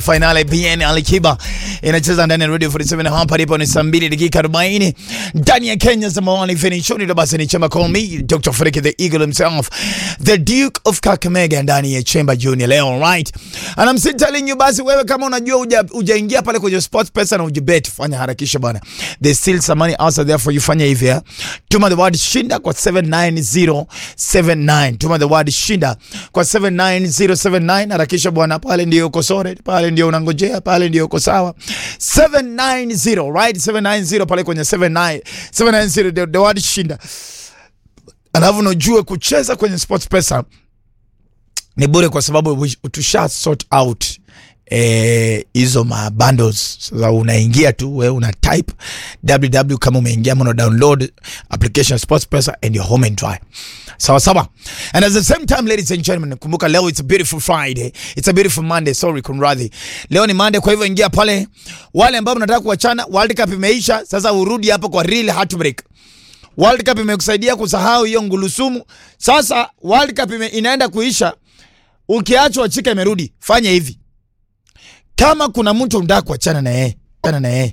Finale BN Alikiba inacheza ndani ya Radio 47 hapa ndipo ni saa 2 dakika 40 ndani ya Kenya Samawani finishoni ndo basi ni chema call me Dr. Freak the Eagle himself the Duke of Kakamega ndani ya Chemba Junior leo right and I'm still telling you basi wewe kama unajua uja, ujaingia pale kwenye sports pesa na ujibet fanya harakisha bwana there's still some money outside there for you fanya hivi eh tuma the word shinda kwa 79079 tuma the word shinda kwa 79079 harakisha bwana pale ndio uko sore pale ndio unangojea pale ndio uko sawa 790 right 790 pale kwenye 79 790 the, the word shinda alafu unajua kucheza kwenye sports pesa ni bure kwa sababu we- tusha sort out hizo eh, ma bundles sasa unaingia tu we una type www kama umeingia ama una download application sports pesa and you're home and dry sawa sawa and at the same time ladies and gentlemen kumbuka leo it's a beautiful friday it's a beautiful monday sorry kunradhi leo ni monday kwa hivyo ingia pale wale ambao mnataka kuachana world cup imeisha sasa urudi hapo kwa real heartbreak World Cup imekusaidia kusahau hiyo ngulusumu. Sasa World Cup ime, inaenda kuisha, ukiachwa chika imerudi. Fanya hivi, kama kuna mtu unataka kuachana na yeye, achana na yeye,